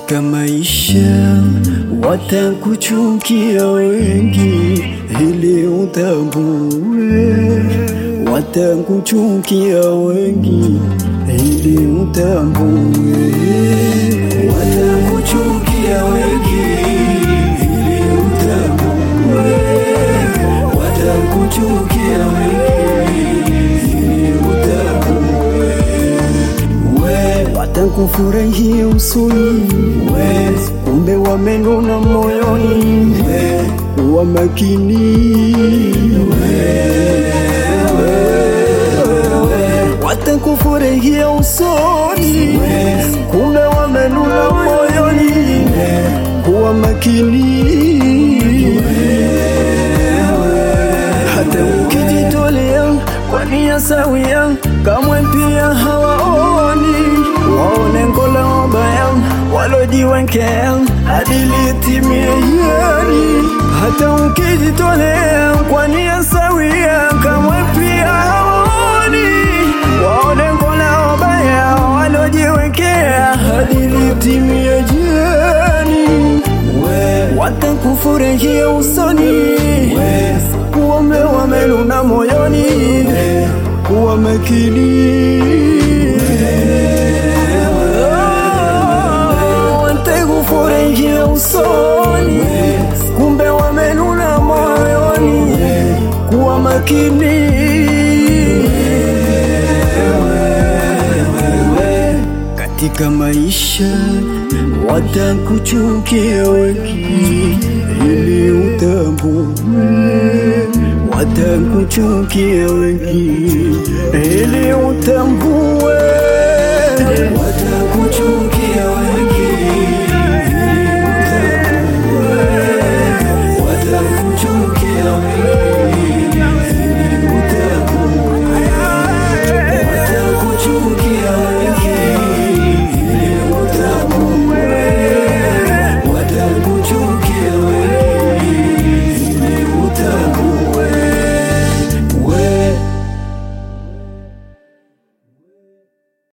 Katika maisha watakuchukia wengi, ili utambue. Watakuchukia wengi, ili utambue. Watakuchukia wengi, ili utambue. Watakuchukia wengi, ili utambue. We watakufurahia usoni, we kumbe wamenuna moyoni, we wa makini, watakufurahia usoni, kumbe wamenuna moyoni, kuwa makini hata ukijitolea kwa nia sawia, kamwe pia hawaoni. Waone ngola wabaya walojiwekea hadi litimie yani. Hata ukijitolea kwa nia sawia, kamwe pia hawaoni. Waone ngola wabaya walojiwekea hadi litimie jiani. Watakufurahia usoni kuombe wamenuna moyoni, kuwa makini. Watakufurahia usoni, kumbe wamenuna moyoni, kuwa makini. Katika maisha watakuchukia wengi, ili utambue. Watakuchukia wengi, ili utambue.